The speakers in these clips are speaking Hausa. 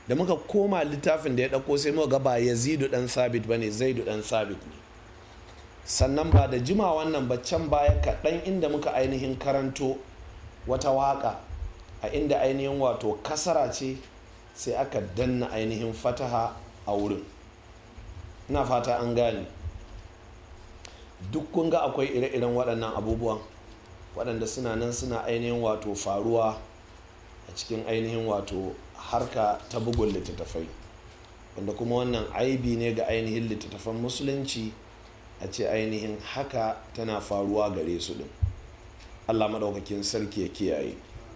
da muka koma littafin da ya ɗauko sai muka ga ba yazidu ɗan sabit ba ne zaidu ɗan sabit ne sannan ba da jima wannan ba can baya kaɗan inda muka ainihin karanto wata waƙa a inda ainihin wato kasara ce sai aka danna ainihin fataha a wurin ina fata an gane duk kun ga akwai ire-iren waɗannan abubuwan waɗanda suna nan suna ainihin wato faruwa a cikin ainihin wato harka ta bugun littattafai wanda kuma wannan aibi ne ga ainihin littattafan musulunci a ce ainihin haka tana faruwa gare su ɗin allah maɗaukakin sarki ya kiyaye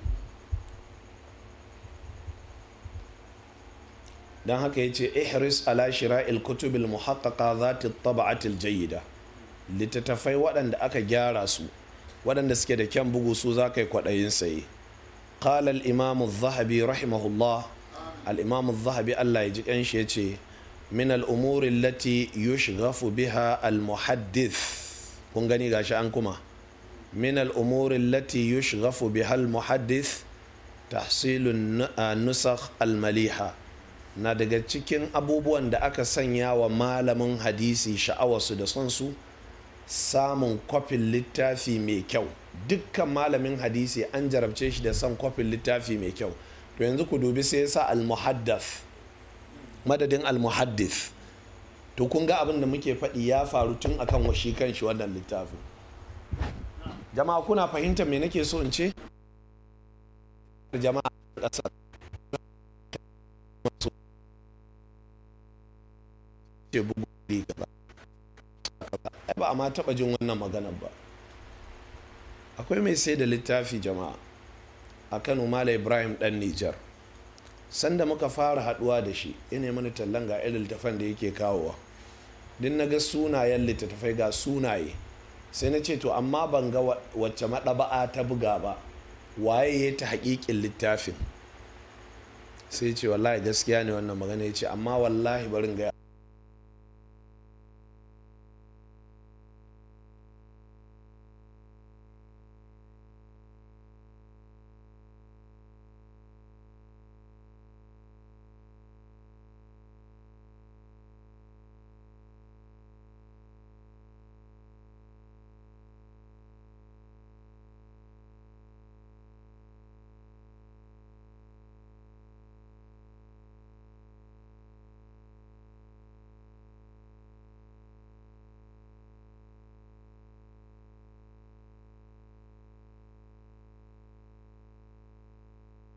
don haka ya ce ihris ala shira'il kutubil muhaqqaqa zati taba'atil jayyida littattafai waɗanda aka gyara su waɗanda suke da kyan bugu su za ka yi kwaɗayin saye قال الإمام الذهبي رحمه الله الإمام الذهبي الله يجيك أنش يتي من الأمور التي يشغف بها المحدث kun gani gashi an kuma min al'umuri lati yushghafu biha al-muhaddith tahsilun nusakh al-maliha na daga cikin abubuwan da aka sanya wa malamin hadisi sha'awarsu da son su samun kwafin littafi mai kyau dukkan malamin hadisi an jarabce shi da son kwafin littafi mai kyau to yanzu ku dubi sai sa al-muhaddath madadin al-muhaddith to kun ga abin da muke faɗi ya faru tun akan washi kan shi wannan littafin jama'a kuna fahimtar me nake so in ce jama'a ƙasar ce bugu gaba ba a ma taɓa jin wannan maganar ba akwai mai sai da littafi jama'a a kano mala ibrahim dan nijar sanda muka fara haduwa da shi ina mani tallan ga irin littafan da yake kawowa din na ga sunayen littattafai ga sunaye sai na ce to amma ban ga wacce maɗaba'a ta buga ba waye ya ta haƙiƙin littafin sai ce wallahi gaskiya ne wannan magana ya ce amma wallahi barin gaya